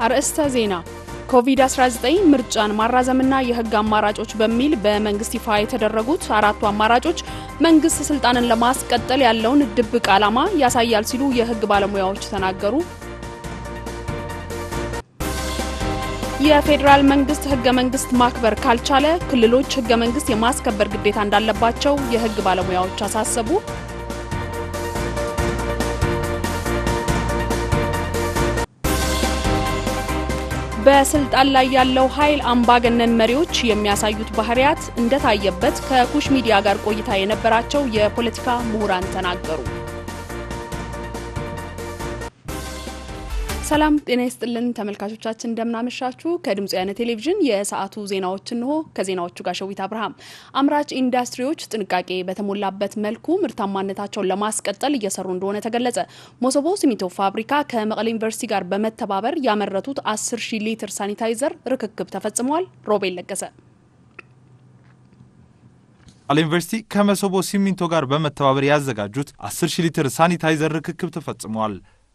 አርዕስተ ዜና ኮቪድ-19 ምርጫን ማራዘምና የሕግ አማራጮች በሚል በመንግስት ይፋ የተደረጉት አራቱ አማራጮች መንግስት ስልጣንን ለማስቀጠል ያለውን ድብቅ ዓላማ ያሳያል ሲሉ የሕግ ባለሙያዎች ተናገሩ። የፌዴራል መንግስት ሕገ መንግስት ማክበር ካልቻለ ክልሎች ሕገ መንግስት የማስከበር ግዴታ እንዳለባቸው የሕግ ባለሙያዎች አሳሰቡ። በስልጣን ላይ ያለው ኃይል አምባገነን መሪዎች የሚያሳዩት ባህሪያት እንደታየበት ከኩሽ ሚዲያ ጋር ቆይታ የነበራቸው የፖለቲካ ምሁራን ተናገሩ። ሰላም ጤና ይስጥልን ተመልካቾቻችን፣ እንደምናመሻችሁ። ከድምጽ ወያነ ቴሌቪዥን የሰዓቱ ዜናዎች እንሆ። ከዜናዎቹ ጋር ሸዊት አብርሃም። አምራች ኢንዱስትሪዎች ጥንቃቄ በተሞላበት መልኩ ምርታማነታቸውን ለማስቀጠል እየሰሩ እንደሆነ ተገለጸ። ሞሶቦ ሲሚንቶ ፋብሪካ ከመቀሌ ዩኒቨርሲቲ ጋር በመተባበር ያመረቱት 10 ሺህ ሊትር ሳኒታይዘር ርክክብ ተፈጽሟል። ሮቤል ለገሰ መቀሌ ዩኒቨርሲቲ ከመሶቦ ሲሚንቶ ጋር በመተባበር ያዘጋጁት 10 ሺህ ሊትር ሳኒታይዘር ርክክብ ተፈጽሟል።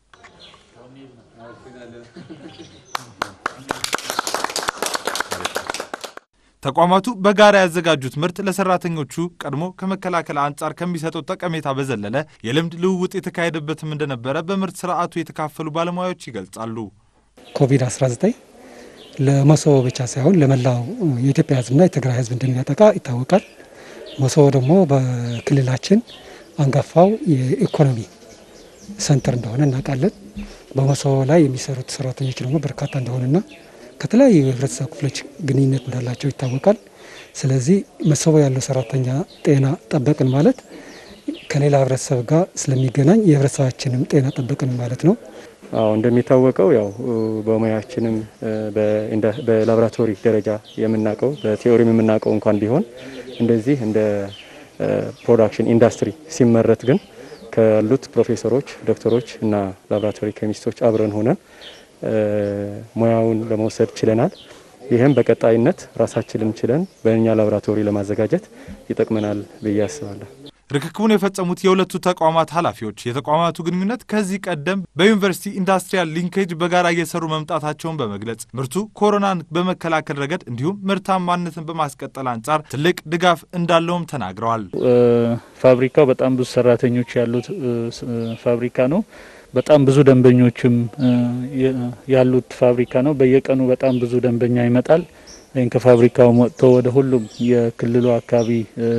ተቋማቱ በጋራ ያዘጋጁት ምርት ለሰራተኞቹ ቀድሞ ከመከላከል አንጻር ከሚሰጠው ጠቀሜታ በዘለለ የልምድ ልውውጥ የተካሄደበትም እንደነበረ በምርት ስርዓቱ የተካፈሉ ባለሙያዎች ይገልጻሉ። ኮቪድ-19 ለመሶቦ ብቻ ሳይሆን ለመላው የኢትዮጵያ ሕዝብና የትግራይ ሕዝብ እንደሚያጠቃ ይታወቃል። መሶቦ ደግሞ በክልላችን አንጋፋው የኢኮኖሚ ሰንተር እንደሆነ እናውቃለን። በመሶቦ ላይ የሚሰሩት ሰራተኞች ደግሞ በርካታ እንደሆነና ከተለያዩ የህብረተሰብ ክፍሎች ግንኙነት እንዳላቸው ይታወቃል። ስለዚህ መሶቦ ያለው ሰራተኛ ጤና ጠበቅን ማለት ከሌላ ህብረተሰብ ጋር ስለሚገናኝ የህብረተሰባችንም ጤና ጠበቅን ማለት ነው። አዎ እንደሚታወቀው ያው በሙያችንም በላቦራቶሪ ደረጃ የምናውቀው በቲዎሪም የምናውቀው እንኳን ቢሆን እንደዚህ እንደ ፕሮዳክሽን ኢንዱስትሪ ሲመረት ግን ካሉት ፕሮፌሰሮች፣ ዶክተሮች እና ላቦራቶሪ ኬሚስቶች አብረን ሆነን ሙያውን ለመውሰድ ችለናል። ይህም በቀጣይነት ራሳችንን ችለን በእኛ ላቦራቶሪ ለማዘጋጀት ይጠቅመናል ብዬ አስባለሁ። ርክክቡን የፈጸሙት የሁለቱ ተቋማት ኃላፊዎች የተቋማቱ ግንኙነት ከዚህ ቀደም በዩኒቨርሲቲ ኢንዱስትሪያል ሊንኬጅ በጋራ እየሰሩ መምጣታቸውን በመግለጽ ምርቱ ኮሮናን በመከላከል ረገድ እንዲሁም ምርታማነትን በማስቀጠል አንጻር ትልቅ ድጋፍ እንዳለውም ተናግረዋል። ፋብሪካው በጣም ብዙ ሰራተኞች ያሉት ፋብሪካ ነው። በጣም ብዙ ደንበኞችም ያሉት ፋብሪካ ነው። በየቀኑ በጣም ብዙ ደንበኛ ይመጣል። ይህን ከፋብሪካው ወጥቶ ወደ ሁሉም የክልሉ አካባቢ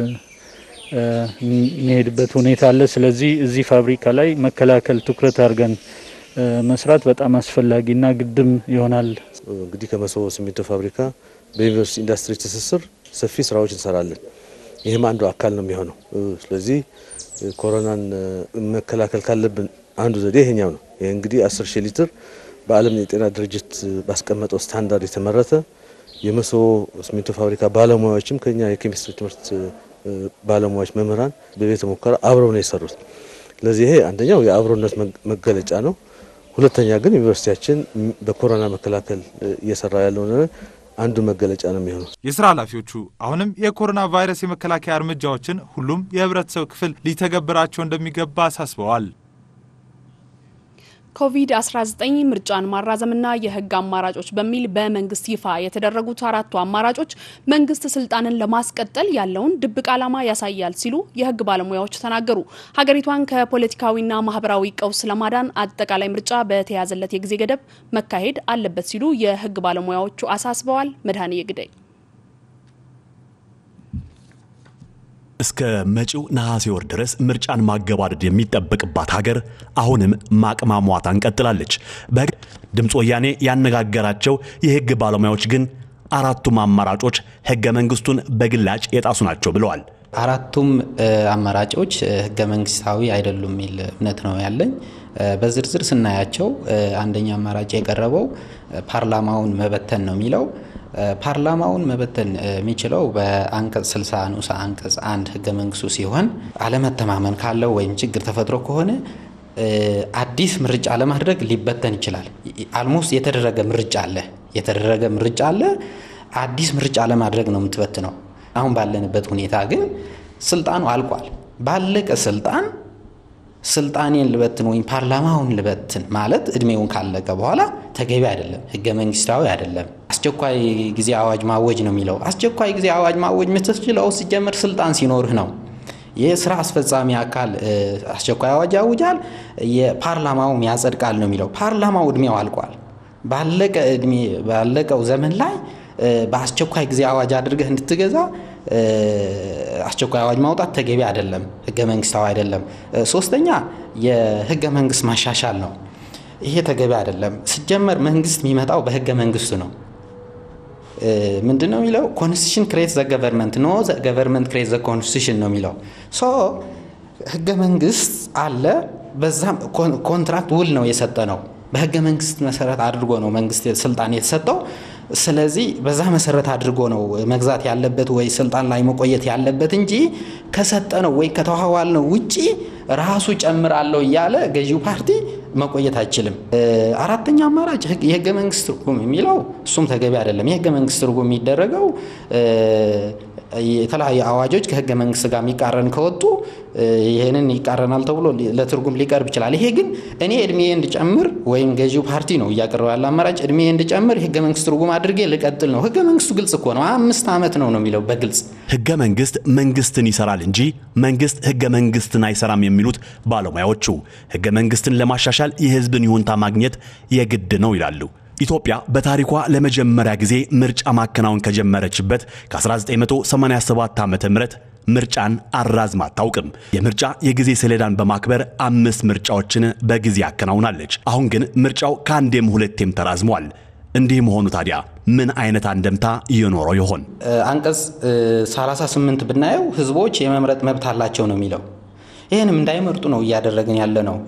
የሚሄድበት ሁኔታ አለ። ስለዚህ እዚህ ፋብሪካ ላይ መከላከል ትኩረት አድርገን መስራት በጣም አስፈላጊና ግድም ይሆናል። እንግዲህ ከመሶቦ ሲሚንቶ ፋብሪካ በዩኒቨርሲቲ ኢንዱስትሪ ትስስር ሰፊ ስራዎች እንሰራለን። ይህም አንዱ አካል ነው የሚሆነው። ስለዚህ ኮሮናን መከላከል ካለብን አንዱ ዘዴ ይሄኛው ነው። ይህ እንግዲህ 10 ሺህ ሊትር በዓለም የጤና ድርጅት ባስቀመጠው ስታንዳርድ የተመረተ የመሶቦ ሲሚንቶ ፋብሪካ ባለሙያዎችም ከኛ የኬሚስትሪ ትምህርት ባለሙያዎች መምህራን በቤተ ሙከራ አብረው ነው የሰሩት። ስለዚህ ይሄ አንደኛው የአብሮነት መገለጫ ነው። ሁለተኛ ግን ዩኒቨርሲቲያችን በኮሮና መከላከል እየሰራ ያለውን አንዱ መገለጫ ነው የሚሆነው። የስራ ኃላፊዎቹ አሁንም የኮሮና ቫይረስ የመከላከያ እርምጃዎችን ሁሉም የህብረተሰብ ክፍል ሊተገብራቸው እንደሚገባ አሳስበዋል። ኮቪድ-19 ምርጫን ማራዘምና የህግ አማራጮች በሚል በመንግስት ይፋ የተደረጉት አራቱ አማራጮች መንግስት ስልጣንን ለማስቀጠል ያለውን ድብቅ ዓላማ ያሳያል ሲሉ የህግ ባለሙያዎች ተናገሩ። ሀገሪቷን ከፖለቲካዊና ማህበራዊ ቀውስ ለማዳን አጠቃላይ ምርጫ በተያዘለት የጊዜ ገደብ መካሄድ አለበት ሲሉ የህግ ባለሙያዎቹ አሳስበዋል። መድኃኔ ግዳይ እስከ መጪው ነሐሴ ወር ድረስ ምርጫን ማገባደድ የሚጠበቅባት ሀገር አሁንም ማቅማሟታን ቀጥላለች። ድምፅ ወያኔ ያነጋገራቸው የህግ ባለሙያዎች ግን አራቱም አማራጮች ህገ መንግስቱን በግላጭ የጣሱ ናቸው ብለዋል። አራቱም አማራጮች ህገ መንግስታዊ አይደሉም የሚል እምነት ነው ያለኝ። በዝርዝር ስናያቸው አንደኛ አማራጭ የቀረበው ፓርላማውን መበተን ነው የሚለው ፓርላማውን መበተን የሚችለው በአንቀጽ 60 ንዑስ አንቀጽ አንድ ህገ መንግስቱ ሲሆን አለመተማመን ካለው ወይም ችግር ተፈጥሮ ከሆነ አዲስ ምርጫ ለማድረግ ሊበተን ይችላል። አልሞስት የተደረገ ምርጫ አለ የተደረገ ምርጫ አለ። አዲስ ምርጫ ለማድረግ ነው የምትበትነው። አሁን ባለንበት ሁኔታ ግን ስልጣኑ አልቋል። ባለቀ ስልጣን ስልጣኔን ልበትን ወይም ፓርላማውን ልበትን ማለት እድሜውን ካለቀ በኋላ ተገቢ አይደለም፣ ህገ መንግስታዊ አይደለም። አስቸኳይ ጊዜ አዋጅ ማወጅ ነው የሚለው። አስቸኳይ ጊዜ አዋጅ ማወጅ የምትችለው ሲጀምር ስልጣን ሲኖርህ ነው። የስራ አስፈጻሚ አካል አስቸኳይ አዋጅ ያውጃል፣ የፓርላማውም ያጸድቃል ነው የሚለው። ፓርላማው እድሜው አልቋል። ባለቀ እድሜ ባለቀው ዘመን ላይ በአስቸኳይ ጊዜ አዋጅ አድርገህ እንድትገዛ አስቸኳይ አዋጅ ማውጣት ተገቢ አይደለም፣ ህገ መንግስታዊ አይደለም። ሶስተኛ የህገ መንግስት ማሻሻል ነው። ይሄ ተገቢ አይደለም። ሲጀመር መንግስት የሚመጣው በህገ መንግስቱ ነው። ምንድን ነው የሚለው? ኮንስቲቱሽን ክሬት ዘ ገቨርንመንት ኖ ገቨርንመንት ክሬት ዘ ኮንስቲቱሽን ነው የሚለው። ሶ ህገ መንግስት አለ። በዛም ኮንትራክት ውል ነው የሰጠ ነው። በህገ መንግስት መሰረት አድርጎ ነው መንግስት ስልጣን የተሰጠው። ስለዚህ በዛ መሰረት አድርጎ ነው መግዛት ያለበት ወይ ስልጣን ላይ መቆየት ያለበት እንጂ ከሰጠ ነው ወይ ከተዋዋል ነው ውጪ ራሱ ጨምራለሁ እያለ ገዢው ፓርቲ መቆየት አይችልም። አራተኛ አማራጭ የህገ መንግስት ትርጉም የሚለው እሱም ተገቢ አይደለም። የህገ መንግስት ትርጉም የሚደረገው የተለያዩ አዋጆች ከህገ መንግስት ጋር የሚቃረን ከወጡ ይህንን ይቃረናል ተብሎ ለትርጉም ሊቀርብ ይችላል። ይሄ ግን እኔ እድሜ እንድጨምር ወይም ገዢው ፓርቲ ነው እያቀረበ ያለ አማራጭ እድሜ እንድጨምር የህገ መንግስት ትርጉም አድርጌ ልቀጥል ነው። ህገ መንግስቱ ግልጽ እኮ ነው። አምስት ዓመት ነው ነው የሚለው በግልጽ ህገ መንግስት መንግስትን ይሰራል እንጂ መንግስት ህገ መንግስትን አይሰራም የሚሉት ባለሙያዎቹ ህገ መንግስትን ለማሻሻል የህዝብን ይሁንታ ማግኘት የግድ ነው ይላሉ። ኢትዮጵያ በታሪኳ ለመጀመሪያ ጊዜ ምርጫ ማከናወን ከጀመረችበት ከ1987 ዓ ም ምርጫን አራዝማ አታውቅም። የምርጫ የጊዜ ሰሌዳን በማክበር አምስት ምርጫዎችን በጊዜ አከናውናለች። አሁን ግን ምርጫው ከአንዴም ሁለቴም ተራዝሟል። እንዲህ መሆኑ ታዲያ ምን አይነት አንደምታ እየኖረው ይሆን? አንቀጽ 38 ብናየው ህዝቦች የመምረጥ መብት አላቸው ነው የሚለው። ይህንም እንዳይመርጡ ነው እያደረግን ያለ ነው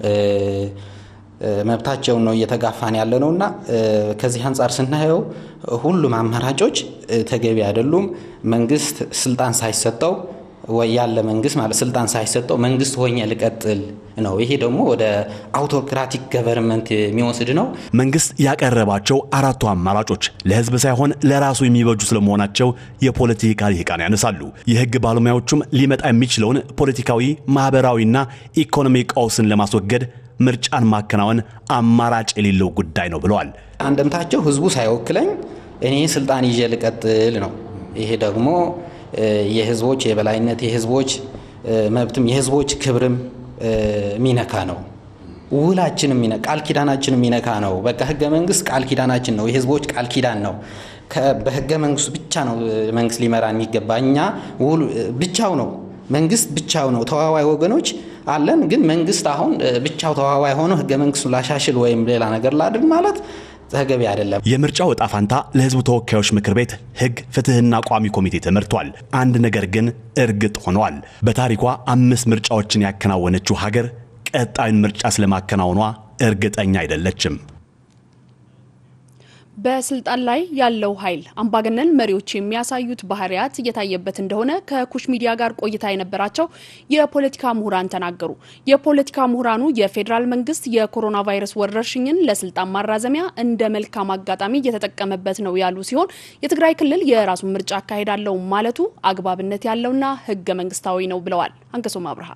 መብታቸውን ነው እየተጋፋን ያለ ነው እና ከዚህ አንጻር ስናየው ሁሉም አማራጮች ተገቢ አይደሉም። መንግስት ስልጣን ሳይሰጠው ወይ ያለ መንግስት ማለት ስልጣን ሳይሰጠው መንግስት ሆኜ ልቀጥል ነው። ይሄ ደግሞ ወደ አውቶክራቲክ ገቨርንመንት የሚወስድ ነው። መንግስት ያቀረባቸው አራቱ አማራጮች ለህዝብ ሳይሆን ለራሱ የሚበጁ ስለመሆናቸው የፖለቲካ ልሂቃን ያነሳሉ። የህግ ባለሙያዎቹም ሊመጣ የሚችለውን ፖለቲካዊ፣ ማህበራዊና ኢኮኖሚ ቀውስን ለማስወገድ ምርጫን ማከናወን አማራጭ የሌለው ጉዳይ ነው ብለዋል። አንደምታቸው ህዝቡ ሳይወክለኝ እኔ ስልጣን ይዤ ልቀጥል ነው። ይሄ ደግሞ የህዝቦች የበላይነት የህዝቦች መብትም የህዝቦች ክብርም የሚነካ ነው። ውላችንም ቃል ኪዳናችን የሚነካ ነው። በቃ ህገ መንግስት ቃል ኪዳናችን ነው። የህዝቦች ቃል ኪዳን ነው። በህገ መንግስቱ ብቻ ነው መንግስት ሊመራ የሚገባ። እኛ ውል ብቻው ነው መንግስት ብቻው ነው። ተዋዋይ ወገኖች አለን። ግን መንግስት አሁን ብቻው ተዋዋይ ሆኖ ህገ መንግስቱን ላሻሽል ወይም ሌላ ነገር ላድርግ ማለት ተገቢ አይደለም። የምርጫው ዕጣ ፋንታ ለህዝቡ ተወካዮች ምክር ቤት ህግ፣ ፍትህና ቋሚ ኮሚቴ ተመርቷል። አንድ ነገር ግን እርግጥ ሆኗል። በታሪኳ አምስት ምርጫዎችን ያከናወነችው ሀገር ቀጣዩን ምርጫ ስለማከናወኗ እርግጠኛ አይደለችም። በስልጣን ላይ ያለው ኃይል አምባገነን መሪዎች የሚያሳዩት ባህሪያት እየታየበት እንደሆነ ከኩሽ ሚዲያ ጋር ቆይታ የነበራቸው የፖለቲካ ምሁራን ተናገሩ። የፖለቲካ ምሁራኑ የፌዴራል መንግስት የኮሮና ቫይረስ ወረርሽኝን ለስልጣን ማራዘሚያ እንደ መልካም አጋጣሚ እየተጠቀመበት ነው ያሉ ሲሆን የትግራይ ክልል የራሱን ምርጫ አካሄዳለው ማለቱ አግባብነት ያለውና ህገ መንግስታዊ ነው ብለዋል። አንከሶም አብርሃ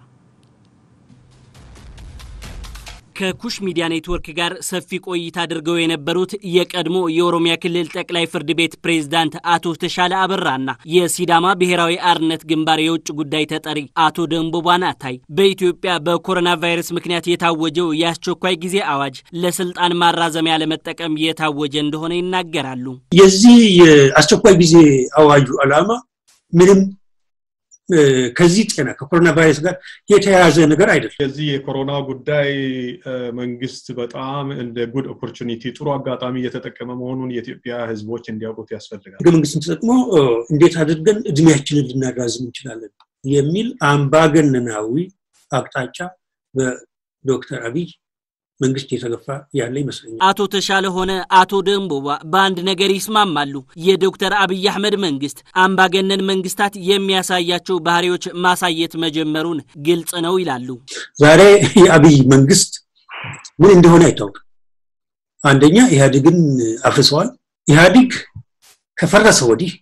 ከኩሽ ሚዲያ ኔትወርክ ጋር ሰፊ ቆይታ አድርገው የነበሩት የቀድሞ የኦሮሚያ ክልል ጠቅላይ ፍርድ ቤት ፕሬዝዳንት አቶ ተሻለ አበራና የሲዳማ ብሔራዊ አርነት ግንባር የውጭ ጉዳይ ተጠሪ አቶ ደንቦባ ናታይ በኢትዮጵያ በኮሮና ቫይረስ ምክንያት የታወጀው የአስቸኳይ ጊዜ አዋጅ ለስልጣን ማራዘሚያ ለመጠቀም የታወጀ እንደሆነ ይናገራሉ። የዚህ የአስቸኳይ ጊዜ አዋጁ ዓላማ ምንም ከዚህ ጤና ከኮሮና ቫይረስ ጋር የተያያዘ ነገር አይደለም። የዚህ የኮሮና ጉዳይ መንግስት በጣም እንደ ጉድ ኦፖርቹኒቲ ጥሩ አጋጣሚ እየተጠቀመ መሆኑን የኢትዮጵያ ሕዝቦች እንዲያውቁት ያስፈልጋል። ህገ መንግስትን ተጠቅሞ እንዴት አድርገን እድሜያችንን ልናራዝም እንችላለን የሚል አምባገነናዊ አቅጣጫ በዶክተር አብይ መንግስት የተገፋ ያለ ይመስለኛል። አቶ ተሻለ ሆነ አቶ ደንቦባ በአንድ ነገር ይስማማሉ። የዶክተር አብይ አህመድ መንግስት አምባገነን መንግስታት የሚያሳያቸው ባህሪዎች ማሳየት መጀመሩን ግልጽ ነው ይላሉ። ዛሬ የአብይ መንግስት ምን እንደሆነ አይታወቅም። አንደኛ ኢህአዴግን አፍርሰዋል። ኢህአዴግ ከፈረሰ ወዲህ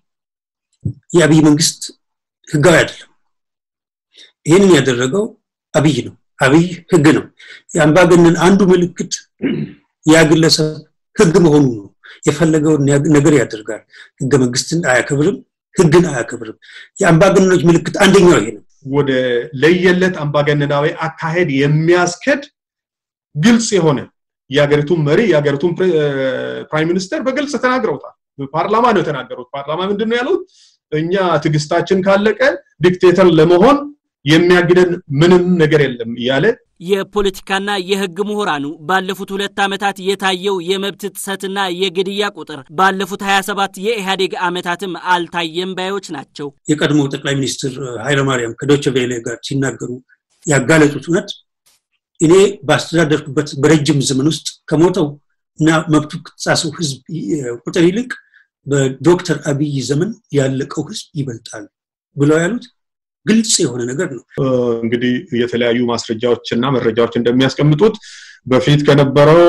የአብይ መንግስት ህጋዊ አይደለም። ይህንን ያደረገው አብይ ነው። አብይ ህግ ነው። የአምባገነን አንዱ ምልክት ያ ግለሰብ ህግ መሆኑ ነው። የፈለገውን ነገር ያደርጋል። ህገ መንግስትን አያከብርም፣ ህግን አያከብርም። የአምባገነኖች ምልክት አንደኛው ይሄ ነው። ወደ ለየለት አምባገነናዊ አካሄድ የሚያስከድ ግልጽ የሆነ የሀገሪቱን መሪ የሀገሪቱን ፕራይም ሚኒስተር በግልጽ ተናግረውታል። ፓርላማ ነው የተናገሩት። ፓርላማ ምንድን ነው ያሉት? እኛ ትዕግስታችን ካለቀ ዲክቴተር ለመሆን የሚያግደን ምንም ነገር የለም እያለ የፖለቲካና የህግ ምሁራኑ ባለፉት ሁለት ዓመታት የታየው የመብት ጥሰትና የግድያ ቁጥር ባለፉት 27 የኢህአዴግ ዓመታትም አልታየም ባዮች ናቸው። የቀድሞ ጠቅላይ ሚኒስትር ኃይለማርያም ከዶቸ ቬለ ጋር ሲናገሩ ያጋለጡት እውነት እኔ ባስተዳደርኩበት በረጅም ዘመን ውስጥ ከሞተው እና መብቱ ከተጣሰው ህዝብ ቁጥር ይልቅ በዶክተር አብይ ዘመን ያለቀው ህዝብ ይበልጣል ብለው ያሉት ግልጽ የሆነ ነገር ነው። እንግዲህ የተለያዩ ማስረጃዎች እና መረጃዎች እንደሚያስቀምጡት በፊት ከነበረው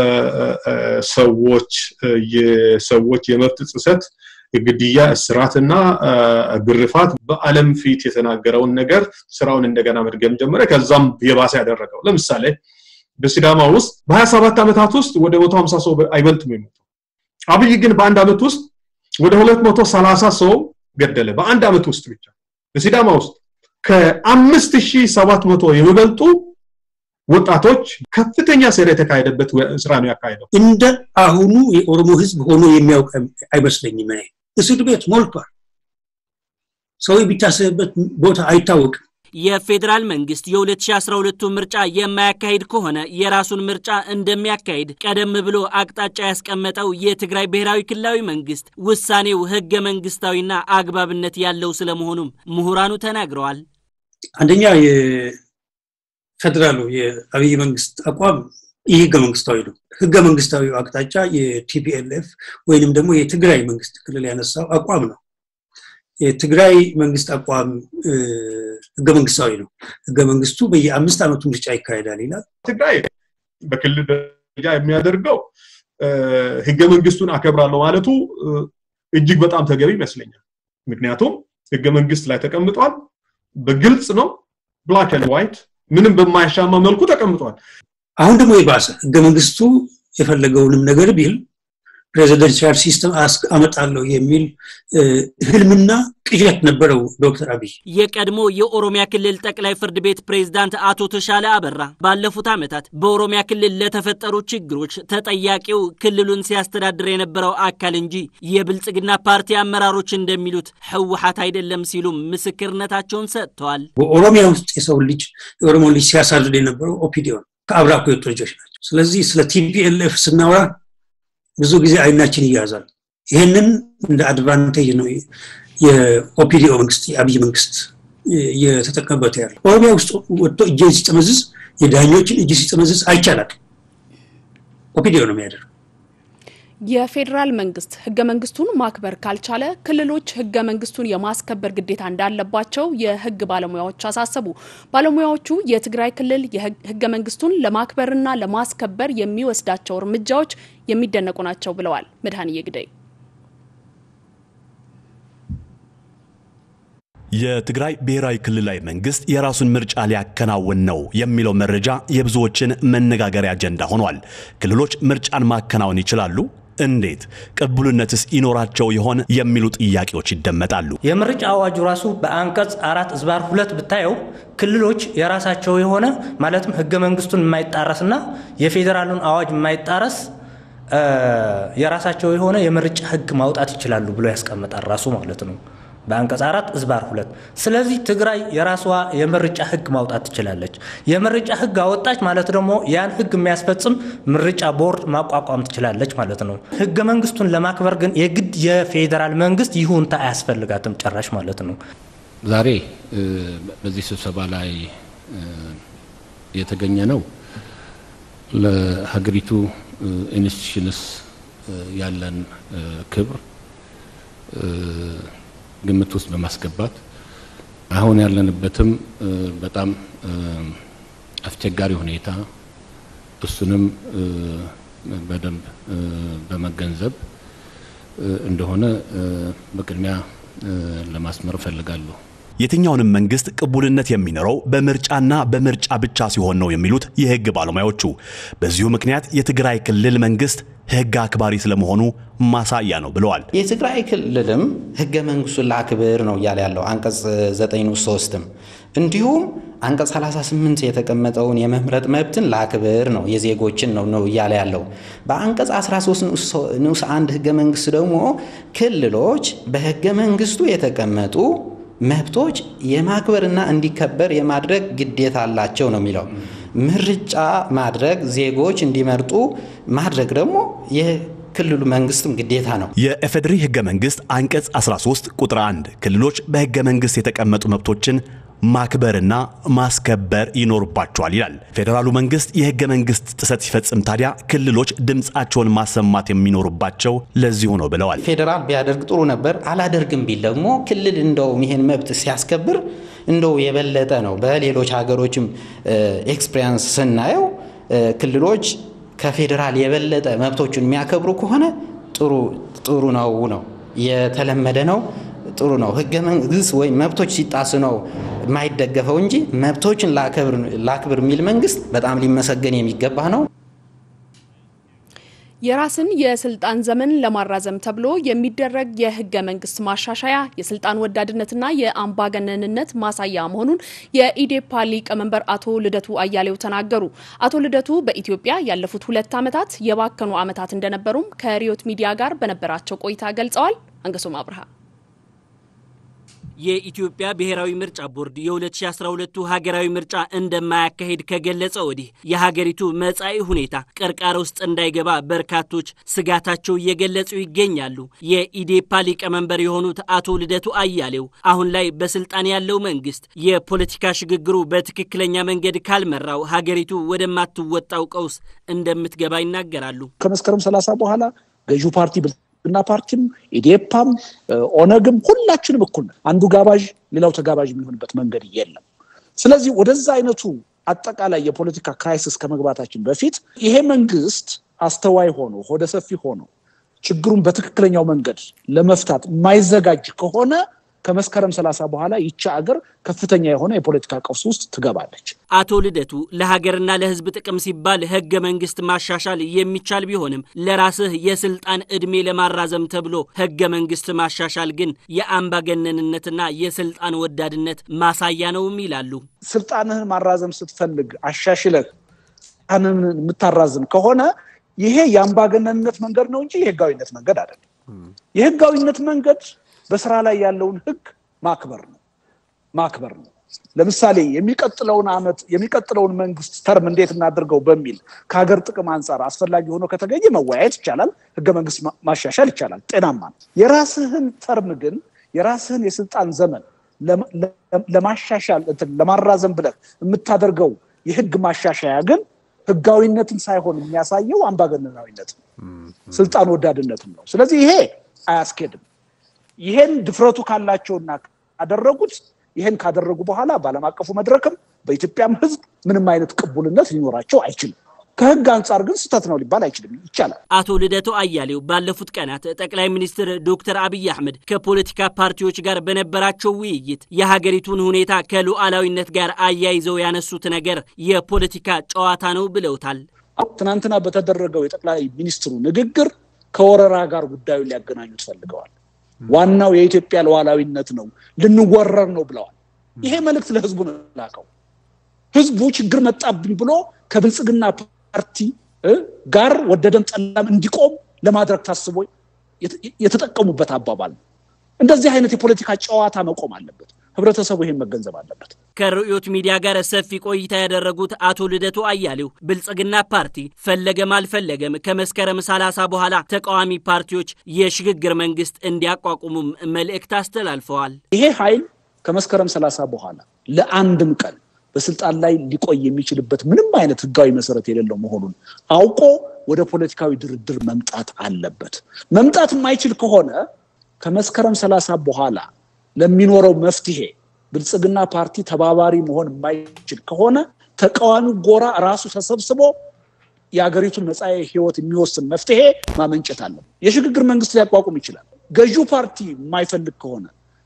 ሰዎች የሰዎች የመብት ጥሰት ግድያ፣ እስራትና ግርፋት በዓለም ፊት የተናገረውን ነገር ስራውን እንደገና መድገም ጀመረ። ከዛም የባሰ ያደረገው ለምሳሌ በሲዳማ ውስጥ በሀያ ሰባት ዓመታት ውስጥ ወደ መቶ ሀምሳ ሰው አይበልጥም የሞተው። አብይ ግን በአንድ ዓመት ውስጥ ወደ ሁለት መቶ ሰላሳ ሰው ገደለ። በአንድ ዓመት ውስጥ ብቻ በሲዳማ ውስጥ ከአምስት ሺህ ሰባት መቶ የሚበልጡ ወጣቶች ከፍተኛ ሴራ የተካሄደበት ስራ ነው ያካሄደው። እንደ አሁኑ የኦሮሞ ህዝብ ሆኖ የሚያውቅ አይመስለኝም። እኔ እስር ቤት ሞልቷል። ሰው የሚታሰብበት ቦታ አይታወቅም። የፌዴራል መንግስት የ2012 ምርጫ የማያካሂድ ከሆነ የራሱን ምርጫ እንደሚያካሂድ ቀደም ብሎ አቅጣጫ ያስቀመጠው የትግራይ ብሔራዊ ክልላዊ መንግስት ውሳኔው ህገ መንግስታዊና አግባብነት ያለው ስለመሆኑም ምሁራኑ ተናግረዋል። አንደኛ የፌዴራሉ የአብይ መንግስት አቋም ይህ ህገ መንግስታዊ ነው። ህገ መንግስታዊ አቅጣጫ የቲፒኤልኤፍ ወይንም ደግሞ የትግራይ መንግስት ክልል ያነሳው አቋም ነው። የትግራይ መንግስት አቋም ህገ መንግስታዊ ነው። ህገ መንግስቱ በየአምስት ዓመቱ ምርጫ ይካሄዳል ይላል። ትግራይ በክልል ደረጃ የሚያደርገው ህገ መንግስቱን አከብራለሁ ማለቱ እጅግ በጣም ተገቢ ይመስለኛል። ምክንያቱም ህገ መንግስት ላይ ተቀምጧል። በግልጽ ነው፣ ብላክ ኤንድ ዋይት ምንም በማያሻማ መልኩ ተቀምጧል። አሁን ደግሞ የባሰ ህገ መንግስቱ የፈለገውንም ነገር ቢል ፕሬዚደንሻል ሲስተም አመጣለሁ የሚል ህልምና ቅዠት ነበረው ዶክተር አብይ። የቀድሞ የኦሮሚያ ክልል ጠቅላይ ፍርድ ቤት ፕሬዝዳንት አቶ ተሻለ አበራ ባለፉት ዓመታት በኦሮሚያ ክልል ለተፈጠሩ ችግሮች ተጠያቂው ክልሉን ሲያስተዳድር የነበረው አካል እንጂ የብልጽግና ፓርቲ አመራሮች እንደሚሉት ህወሓት አይደለም ሲሉም ምስክርነታቸውን ሰጥተዋል። በኦሮሚያ ውስጥ የሰው ልጅ የኦሮሞ ልጅ ሲያሳድድ የነበረው ኦፒዲዮ ከአብራኮ የወጡ ልጆች ናቸው። ስለዚህ ስለ ቲፒኤልኤፍ ስናወራ ብዙ ጊዜ አይናችን ይያዛል። ይህንን እንደ አድቫንቴጅ ነው የኦፒዲኦ መንግስት የአብይ መንግስት እየተጠቀመበት ያለ። ኦሮሚያ ውስጥ ወጥቶ እጅን ሲጠመዝዝ የዳኞችን እጅ ሲጠመዝዝ አይቻላል። ኦፒዲኦ ነው የሚያደርግ። የፌዴራል መንግስት ህገ መንግስቱን ማክበር ካልቻለ ክልሎች ህገ መንግስቱን የማስከበር ግዴታ እንዳለባቸው የህግ ባለሙያዎች አሳሰቡ። ባለሙያዎቹ የትግራይ ክልል ህገ መንግስቱን ለማክበርና ለማስከበር የሚወስዳቸው እርምጃዎች የሚደነቁ ናቸው ብለዋል። መድኃኒየ ግደይ የትግራይ ብሔራዊ ክልላዊ መንግስት የራሱን ምርጫ ሊያከናውን ነው የሚለው መረጃ የብዙዎችን መነጋገሪያ አጀንዳ ሆኗል። ክልሎች ምርጫን ማከናወን ይችላሉ? እንዴት? ቅቡልነትስ ይኖራቸው ይሆን የሚሉ ጥያቄዎች ይደመጣሉ። የምርጫ አዋጁ ራሱ በአንቀጽ አራት ዝባር ሁለት ብታየው ክልሎች የራሳቸው የሆነ ማለትም ህገ መንግስቱን የማይጣረስና የፌዴራሉን አዋጅ የማይጣረስ የራሳቸው የሆነ የምርጫ ህግ ማውጣት ይችላሉ ብሎ ያስቀምጣል ራሱ ማለት ነው። በአንቀጽ አራት እዝባር ሁለት ስለዚህ ትግራይ የራሷ የምርጫ ህግ ማውጣት ትችላለች። የምርጫ ህግ አወጣች ማለት ደግሞ ያን ህግ የሚያስፈጽም ምርጫ ቦርድ ማቋቋም ትችላለች ማለት ነው። ህገ መንግስቱን ለማክበር ግን የግድ የፌዴራል መንግስት ይሁንታ አያስፈልጋትም ጭራሽ ማለት ነው። ዛሬ በዚህ ስብሰባ ላይ የተገኘ ነው ለሀገሪቱ ኢንስቲትዩሽንስ ያለን ክብር ግምት ውስጥ በማስገባት አሁን ያለንበትም በጣም አስቸጋሪ ሁኔታ እሱንም በደንብ በመገንዘብ እንደሆነ በቅድሚያ ለማስመር እፈልጋለሁ። የትኛውንም መንግስት ቅቡልነት የሚኖረው በምርጫና በምርጫ ብቻ ሲሆን ነው የሚሉት የህግ ባለሙያዎቹ፣ በዚሁ ምክንያት የትግራይ ክልል መንግስት ህግ አክባሪ ስለመሆኑ ማሳያ ነው ብለዋል። የትግራይ ክልልም ህገ መንግስቱን ላክብር ነው እያለ ያለው አንቀጽ 9 ንዑስ 3ም እንዲሁም አንቀጽ 38 የተቀመጠውን የመምረጥ መብትን ላክብር ነው የዜጎችን ነው ነው እያለ ያለው። በአንቀጽ 13 ንዑስ 1 ህገ መንግስት ደግሞ ክልሎች በህገ መንግስቱ የተቀመጡ መብቶች የማክበርና እንዲከበር የማድረግ ግዴታ አላቸው ነው የሚለው። ምርጫ ማድረግ ዜጎች እንዲመርጡ ማድረግ ደግሞ የክልሉ መንግስትም ግዴታ ነው። የኢፌዴሪ ህገ መንግስት አንቀጽ 13 ቁጥር 1 ክልሎች በህገ መንግስት የተቀመጡ መብቶችን ማክበርና ማስከበር ይኖርባቸዋል ይላል። ፌዴራሉ መንግስት የህገ መንግስት ጥሰት ሲፈጽም ታዲያ ክልሎች ድምፃቸውን ማሰማት የሚኖርባቸው ለዚሁ ነው ብለዋል። ፌዴራል ቢያደርግ ጥሩ ነበር። አላደርግም ቢል ደግሞ ክልል እንደውም ይሄን መብት ሲያስከብር እንደው የበለጠ ነው። በሌሎች ሀገሮችም ኤክስፔሪንስ ስናየው ክልሎች ከፌዴራል የበለጠ መብቶቹን የሚያከብሩ ከሆነ ጥሩ ጥሩ ነው ነው የተለመደ ነው ጥሩ ነው። ህገ መንግስት ወይም መብቶች ሲጣስ ነው የማይደገፈው እንጂ መብቶችን ላክብር የሚል መንግስት በጣም ሊመሰገን የሚገባ ነው። የራስን የስልጣን ዘመን ለማራዘም ተብሎ የሚደረግ የህገ መንግስት ማሻሻያ የስልጣን ወዳድነትና የአምባገነንነት ማሳያ መሆኑን የኢዴፓ ሊቀመንበር አቶ ልደቱ አያሌው ተናገሩ። አቶ ልደቱ በኢትዮጵያ ያለፉት ሁለት ዓመታት የባከኑ ዓመታት እንደነበሩም ከሪዮት ሚዲያ ጋር በነበራቸው ቆይታ ገልጸዋል። አንገሶም አብርሃ የኢትዮጵያ ብሔራዊ ምርጫ ቦርድ የ2012 ሀገራዊ ምርጫ እንደማያካሄድ ከገለጸ ወዲህ የሀገሪቱ መጻኢ ሁኔታ ቅርቃር ውስጥ እንዳይገባ በርካቶች ስጋታቸው እየገለጹ ይገኛሉ። የኢዴፓ ሊቀመንበር የሆኑት አቶ ልደቱ አያሌው አሁን ላይ በስልጣን ያለው መንግስት የፖለቲካ ሽግግሩ በትክክለኛ መንገድ ካልመራው ሀገሪቱ ወደማትወጣው ቀውስ እንደምትገባ ይናገራሉ። ከመስከረም ሰላሳ በኋላ ገዢው ፓርቲ እና ፓርቲም ኢዴፓም ኦነግም ሁላችንም እኩል ነን። አንዱ ጋባዥ ሌላው ተጋባዥ የሚሆንበት መንገድ የለም። ስለዚህ ወደዛ አይነቱ አጠቃላይ የፖለቲካ ክራይሲስ ከመግባታችን በፊት ይሄ መንግስት አስተዋይ ሆኖ ሆደ ሰፊ ሆኖ ችግሩን በትክክለኛው መንገድ ለመፍታት የማይዘጋጅ ከሆነ ከመስከረም ሰላሳ በኋላ ይቺ አገር ከፍተኛ የሆነ የፖለቲካ ቀውስ ውስጥ ትገባለች። አቶ ልደቱ ለሀገርና ለሕዝብ ጥቅም ሲባል ህገ መንግስት ማሻሻል የሚቻል ቢሆንም ለራስህ የስልጣን ዕድሜ ለማራዘም ተብሎ ህገ መንግስት ማሻሻል ግን የአምባገነንነትና የስልጣን ወዳድነት ማሳያ ነውም ይላሉ። ስልጣንህን ማራዘም ስትፈልግ አሻሽለህ ስልጣንህን የምታራዝም ከሆነ ይሄ የአምባገነንነት መንገድ ነው እንጂ የህጋዊነት መንገድ አይደለም። የህጋዊነት መንገድ በስራ ላይ ያለውን ህግ ማክበር ነው ማክበር ነው። ለምሳሌ የሚቀጥለውን ዓመት የሚቀጥለውን መንግስት ተርም እንዴት እናድርገው በሚል ከሀገር ጥቅም አንጻር አስፈላጊ ሆኖ ከተገኘ መወያየት ይቻላል። ህገ መንግስት ማሻሻል ይቻላል። ጤናማ ነው። የራስህን ተርም ግን የራስህን የስልጣን ዘመን ለማሻሻል ለማራዘም ብለህ የምታደርገው የህግ ማሻሻያ ግን ህጋዊነትን ሳይሆን የሚያሳየው አምባገነናዊነት ነው፣ ስልጣን ወዳድነትም ነው። ስለዚህ ይሄ አያስኬድም። ይሄን ድፍረቱ ካላቸውና ካደረጉት ይሄን ካደረጉ በኋላ በዓለም አቀፉ መድረክም በኢትዮጵያም ህዝብ ምንም አይነት ቅቡልነት ሊኖራቸው አይችልም። ከህግ አንጻር ግን ስህተት ነው ሊባል አይችልም፣ ይቻላል። አቶ ልደቱ አያሌው ባለፉት ቀናት ጠቅላይ ሚኒስትር ዶክተር አብይ አህመድ ከፖለቲካ ፓርቲዎች ጋር በነበራቸው ውይይት የሀገሪቱን ሁኔታ ከሉዓላዊነት ጋር አያይዘው ያነሱት ነገር የፖለቲካ ጨዋታ ነው ብለውታል። ትናንትና በተደረገው የጠቅላይ ሚኒስትሩ ንግግር ከወረራ ጋር ጉዳዩን ሊያገናኙት ፈልገዋል። ዋናው የኢትዮጵያ ሉዓላዊነት ነው፣ ልንወረር ነው ብለዋል። ይሄ መልእክት ለህዝቡ ነው ላከው። ህዝቡ ችግር መጣብኝ ብሎ ከብልጽግና ፓርቲ ጋር ወደደም ጠላም እንዲቆም ለማድረግ ታስቦ የተጠቀሙበት አባባል ነው። እንደዚህ አይነት የፖለቲካ ጨዋታ መቆም አለበት። ህብረተሰቡ ይሄን መገንዘብ አለበት። ከርዕዮት ሚዲያ ጋር ሰፊ ቆይታ ያደረጉት አቶ ልደቱ አያሌው ብልጽግና ፓርቲ ፈለገም አልፈለገም ከመስከረም ሰላሳ በኋላ ተቃዋሚ ፓርቲዎች የሽግግር መንግስት እንዲያቋቁሙም መልእክት አስተላልፈዋል። ይሄ ኃይል ከመስከረም ሰላሳ በኋላ ለአንድም ቀን በስልጣን ላይ ሊቆይ የሚችልበት ምንም አይነት ህጋዊ መሰረት የሌለው መሆኑን አውቆ ወደ ፖለቲካዊ ድርድር መምጣት አለበት። መምጣት የማይችል ከሆነ ከመስከረም ሰላሳ በኋላ ለሚኖረው መፍትሄ ብልጽግና ፓርቲ ተባባሪ መሆን የማይችል ከሆነ ተቃዋሚ ጎራ ራሱ ተሰብስቦ የሀገሪቱን መጻኢ ህይወት የሚወስን መፍትሄ ማመንጨት አለ። የሽግግር መንግስት ሊያቋቁም ይችላል። ገዢው ፓርቲ የማይፈልግ ከሆነ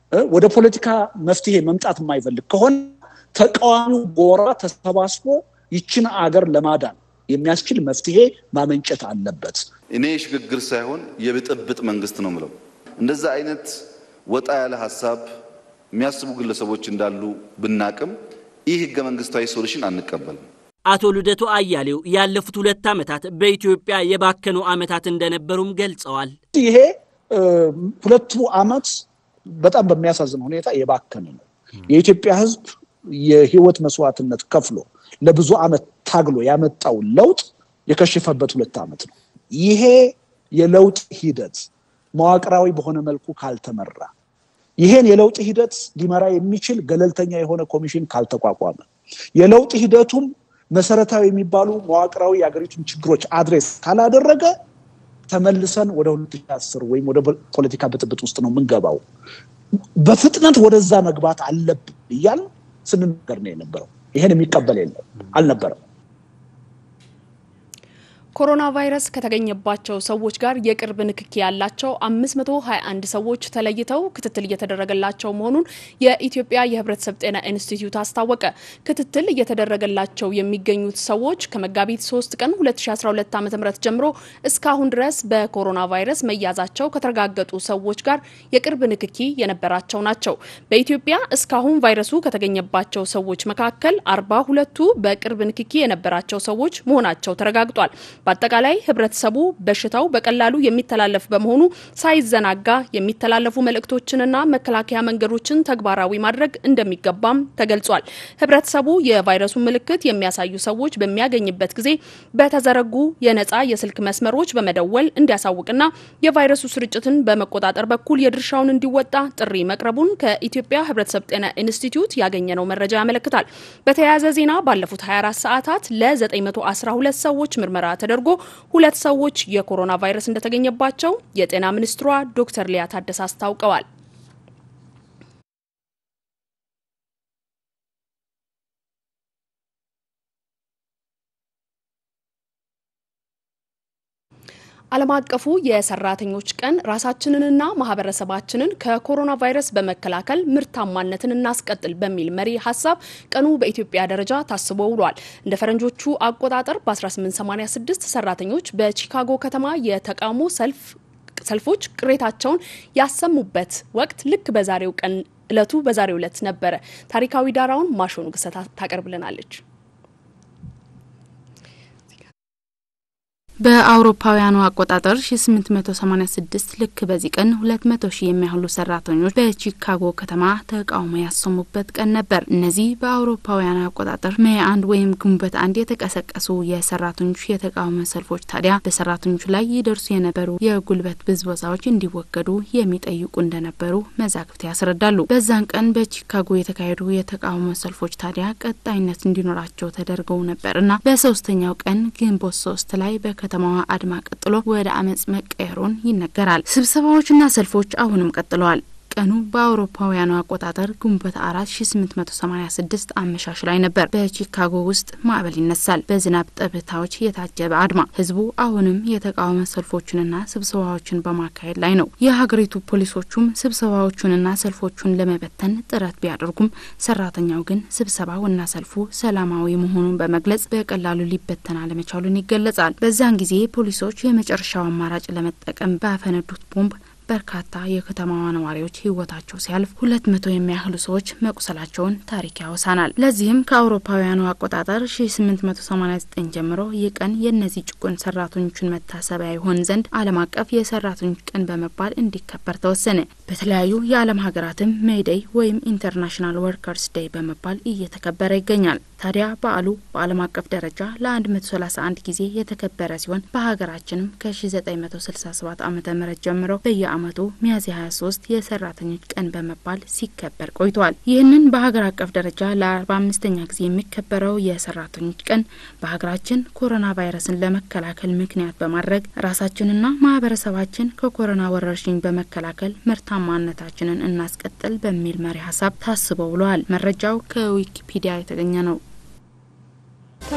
ወደ ፖለቲካ መፍትሄ መምጣት የማይፈልግ ከሆነ ተቃዋሚው ጎራ ተሰባስቦ ይችን አገር ለማዳን የሚያስችል መፍትሄ ማመንጨት አለበት። እኔ የሽግግር ሳይሆን የብጥብጥ መንግስት ነው ምለው። እንደዛ አይነት ወጣ ያለ ሀሳብ የሚያስቡ ግለሰቦች እንዳሉ ብናቅም ይህ ህገ መንግስታዊ ሶሉሽን አንቀበልም። አቶ ልደቱ አያሌው ያለፉት ሁለት ዓመታት በኢትዮጵያ የባከኑ ዓመታት እንደነበሩም ገልጸዋል። ይሄ ሁለቱ ዓመት በጣም በሚያሳዝን ሁኔታ የባከነ ነው። የኢትዮጵያ ህዝብ የህይወት መስዋዕትነት ከፍሎ ለብዙ ዓመት ታግሎ ያመጣው ለውጥ የከሸፈበት ሁለት ዓመት ነው። ይሄ የለውጥ ሂደት መዋቅራዊ በሆነ መልኩ ካልተመራ ይሄን የለውጥ ሂደት ሊመራ የሚችል ገለልተኛ የሆነ ኮሚሽን ካልተቋቋመ የለውጥ ሂደቱም መሰረታዊ የሚባሉ መዋቅራዊ የሀገሪቱን ችግሮች አድሬስ ካላደረገ ተመልሰን ወደ 2010 ወይም ወደ ፖለቲካ ብጥብጥ ውስጥ ነው የምንገባው። በፍጥነት ወደዛ መግባት አለብን እያል ስንነገር ነው የነበረው። ይሄን የሚቀበል የለም አልነበረም። ኮሮና ቫይረስ ከተገኘባቸው ሰዎች ጋር የቅርብ ንክኪ ያላቸው 521 ሰዎች ተለይተው ክትትል እየተደረገላቸው መሆኑን የኢትዮጵያ የሕብረተሰብ ጤና ኢንስቲትዩት አስታወቀ። ክትትል እየተደረገላቸው የሚገኙት ሰዎች ከመጋቢት 3 ቀን 2012 ዓ.ም ጀምሮ እስካሁን ድረስ በኮሮና ቫይረስ መያዛቸው ከተረጋገጡ ሰዎች ጋር የቅርብ ንክኪ የነበራቸው ናቸው። በኢትዮጵያ እስካሁን ቫይረሱ ከተገኘባቸው ሰዎች መካከል 42ቱ በቅርብ ንክኪ የነበራቸው ሰዎች መሆናቸው ተረጋግጧል። በአጠቃላይ ህብረተሰቡ በሽታው በቀላሉ የሚተላለፍ በመሆኑ ሳይዘናጋ የሚተላለፉ መልእክቶችንና መከላከያ መንገዶችን ተግባራዊ ማድረግ እንደሚገባም ተገልጿል። ህብረተሰቡ የቫይረሱን ምልክት የሚያሳዩ ሰዎች በሚያገኝበት ጊዜ በተዘረጉ የነጻ የስልክ መስመሮች በመደወል እንዲያሳውቅና የቫይረሱ ስርጭትን በመቆጣጠር በኩል የድርሻውን እንዲወጣ ጥሪ መቅረቡን ከኢትዮጵያ ህብረተሰብ ጤና ኢንስቲትዩት ያገኘነው መረጃ ያመለክታል። በተያያዘ ዜና ባለፉት 24 ሰዓታት ለ912 ሰዎች ምርመራ ተደርጎ ሁለት ሰዎች የኮሮና ቫይረስ እንደተገኘባቸው የጤና ሚኒስትሯ ዶክተር ሊያ ታደሰ አስታውቀዋል። ዓለም አቀፉ የሰራተኞች ቀን ራሳችንንና ማህበረሰባችንን ከኮሮና ቫይረስ በመከላከል ምርታማነትን እናስቀጥል በሚል መሪ ሀሳብ ቀኑ በኢትዮጵያ ደረጃ ታስቦ ውሏል። እንደ ፈረንጆቹ አቆጣጠር በ1886 ሰራተኞች በቺካጎ ከተማ የተቃውሞ ሰልፍ ሰልፎች ቅሬታቸውን ያሰሙበት ወቅት ልክ በዛሬው ቀን እለቱ በዛሬው ዕለት ነበረ። ታሪካዊ ዳራውን ማሾኑ ግሰታ ታቀርብልናለች። በአውሮፓውያኑ አቆጣጠር 1886 ልክ በዚህ ቀን 200 ሺህ የሚያህሉ ሰራተኞች በቺካጎ ከተማ ተቃውሞ ያሰሙበት ቀን ነበር። እነዚህ በአውሮፓውያኑ አቆጣጠር ሜይ አንድ ወይም ግንቦት አንድ የተቀሰቀሱ የሰራተኞች የተቃውሞ ሰልፎች ታዲያ በሰራተኞች ላይ ይደርሱ የነበሩ የጉልበት ብዝበዛዎች እንዲወገዱ የሚጠይቁ እንደነበሩ መዛግብት ያስረዳሉ። በዛን ቀን በቺካጎ የተካሄዱ የተቃውሞ ሰልፎች ታዲያ ቀጣይነት እንዲኖራቸው ተደርገው ነበር እና በሶስተኛው ቀን ግንቦት ሶስት ላይ በከተማዋ አድማ ቀጥሎ ወደ አመጽ መቀየሩን ይነገራል። ስብሰባዎችና ሰልፎች አሁንም ቀጥለዋል። ቀኑ በአውሮፓውያኑ አቆጣጠር ግንቦት አራት ሺ ስምንት መቶ ሰማኒያ ስድስት አመሻሽ ላይ ነበር። በቺካጎ ውስጥ ማዕበል ይነሳል። በዝናብ ጠብታዎች የታጀበ አድማ። ህዝቡ አሁንም የተቃውሞ ሰልፎችንና ስብሰባዎችን በማካሄድ ላይ ነው። የሀገሪቱ ፖሊሶቹም ስብሰባዎቹንና ሰልፎቹን ለመበተን ጥረት ቢያደርጉም ሰራተኛው ግን ስብሰባውና ሰልፉ ሰላማዊ መሆኑን በመግለጽ በቀላሉ ሊበተን አለመቻሉን ይገለጻል። በዛን ጊዜ ፖሊሶች የመጨረሻው አማራጭ ለመጠቀም ባፈነዱት ቦምብ በርካታ የከተማዋ ነዋሪዎች ህይወታቸው ሲያልፍ ሁለት መቶ የሚያህሉ ሰዎች መቁሰላቸውን ታሪክ ያወሳናል። ለዚህም ከአውሮፓውያኑ አቆጣጠር 1889 ጀምሮ ይህ ቀን የእነዚህ ጭቁን ሰራተኞችን መታሰቢያ ይሆን ዘንድ ዓለም አቀፍ የሰራተኞች ቀን በመባል እንዲከበር ተወሰነ። በተለያዩ የዓለም ሀገራትም ሜይዴይ ወይም ኢንተርናሽናል ወርከርስ ዴይ በመባል እየተከበረ ይገኛል። ታዲያ በዓሉ በዓለም አቀፍ ደረጃ ለ131 ጊዜ የተከበረ ሲሆን በሀገራችንም ከ1967 ዓ ም ጀምሮ በየአመቱ ሚያዝያ 23 የሰራተኞች ቀን በመባል ሲከበር ቆይቷል። ይህንን በሀገር አቀፍ ደረጃ ለ45ኛ ጊዜ የሚከበረው የሰራተኞች ቀን በሀገራችን ኮሮና ቫይረስን ለመከላከል ምክንያት በማድረግ ራሳችንና ማህበረሰባችን ከኮሮና ወረርሽኝ በመከላከል ምርታማነታችንን እናስቀጥል በሚል መሪ ሀሳብ ታስቦ ውለዋል። መረጃው ከዊኪፒዲያ የተገኘ ነው።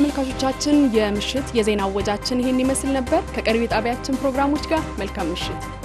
ተመልካቾቻችን የምሽት የዜና እወጃችን ይህን ይመስል ነበር። ከቀሪው የጣቢያችን ፕሮግራሞች ጋር መልካም ምሽት